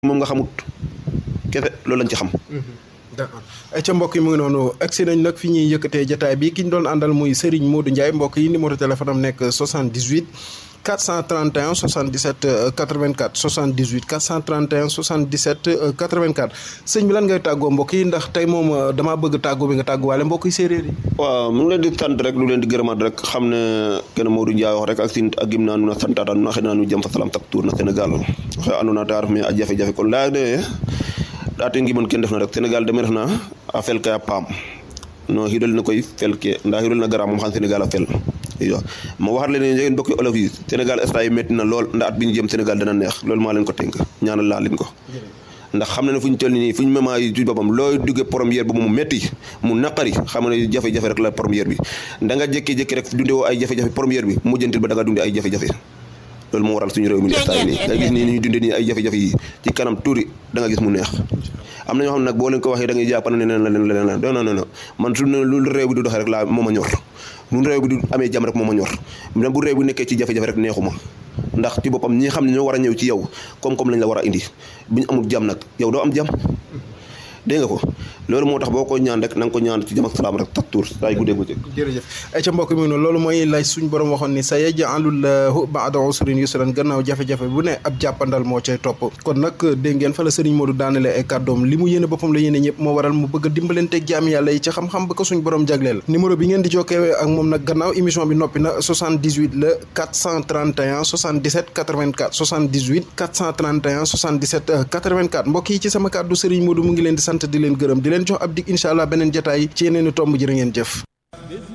moom nga xamut kese loolu lañ ci xam. d'accord ay ca mbokk yi mu ngi noonu agsi nañ nag fi ñuy yëkkatee jataay bi ki ñu doon àndal muy Serigne Modou Ndiaye mbokk yi numéro téléphone am nekk 78 431 77 84 78 431 77 84 sëñ bi lan ngay tàggoo mbokk yi ndax tey moom damaa bëgg tàggoo bi nga tàgguwaale mbokk yi séeréer yi. waaw mu ngi leen di sant rek lu leen di gërëmaat rek xam ne kenn Modou Ndiaye wax rek ak sin ak gim naa nu na santaata nu na xëy naa nu jëm fa salam tak tuur na Sénégal waxe andoona ta ref me a jafe-jafe kon laya de ate ngimon ken ndef na rek Sénégal deme ref na a fel kay a paam no xidol na koy fel ke nda xidol na gara moom xam Sénégal a fel iyo ma waxat leen njegeen mbokki olof yi Sénégal instant yi métti na lool ndax at bi ñu jëm Sénégal dana neex loolu maa leen ko tënk ñaanal laa leen ko ndax xam na ne fu ñu toll nii fu ñu mema yi ci boppam looy duggee première bi mu métti mu naqari xam ne jafe-jafe rek la première bi da nga jékki-jékki rek dunde woo ay jafe-jafe première bi mujjantil ba da nga dunde ay jafe-jafe loolu moo waral suñu réew mi instant yi nii nga gis nii ni ñu dunde nii ay jafe-jafe yi ci kanam tuuri da nga gis mu neex am na ñoo xam ne nag boo leen ko waxee da ngay jàpp ne leen la leen la leen non non non man su ne lu réew bi du doxee rek laa moo ma ñor lu réew bi du amee jàmm rek moo ma ñor même bu réew bi nekkee ci jafe-jafe rek neexuma ndax ci boppam ñi xam ne ñoo war a ñëw ci yow comme-comme lañ la war a indi bu ñu amul jàmm nag yow doo am jàmm dégg nga ko loolu moo tax boo ko ñaan rek na nga ko ñaan ci jàmm ak salaam rek tak tuur saay guddee guddee jërëjëf ay ca mbokk mi noonu loolu mooy lay suñ borom waxoon ni sa yaj'alullahu ba'da usrin yusran gannaaw jafe-jafe bu ne ab jàppandal moo cay topp kon nag dégg ngeen fa la Serigne Modou daanale ay kàddoom li mu yéene boppam la yéene ñëpp moo waral mu bëgg a dimbalanteeg jaam yàlla yi ci xam-xam ba ko suñ borom jagleel numéro bi ngeen di jokkee ak moom nag gannaaw émission bi noppi na 78 la 431 77 84 78 431 77 84 mbokk yi ci sama kàddu Serigne Modou mu ngi leen di sant di leen gërëm di leen jox ab dig incha allah beneen jataay ci yeneeni tomb jërë ngeen jëf